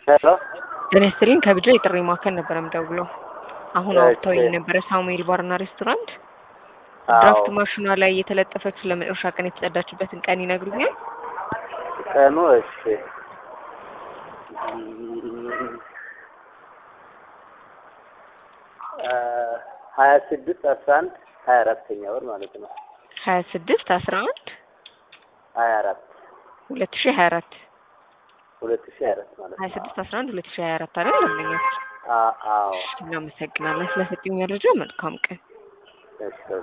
ሄሎ ጤና ይስጥልኝ ከብድር የጥሪ ማዕከል ነበረ የምደውለው። አሁን እሺ። አውጥተውኝ የነበረ ሳሙኤል ባርና ሬስቶራንት አዎ ድራፍት ማሽኗ ላይ የተለጠፈችው ለመጨረሻ ቀን የተጸዳችበትን ቀን ይነግሩኛል? ቀኑ እሺ ሀያ ስድስት አስራ አንድ ሀያ አራተኛ ወር ማለት ነው። ሀያ ስድስት አስራ አንድ ሀያ አራት ሁለት ሺ ሀያ አራት ሁለት ሺህ ሀያ አራት ማለት ሀያ ነው። ስድስት አስራ አንድ ሁለት ሺ ሀያ አራት አይደል? ለምኛት አ- አዎ እናመሰግናለን ስለሰጡኝ መረጃ። መልካም ቀን። እሺ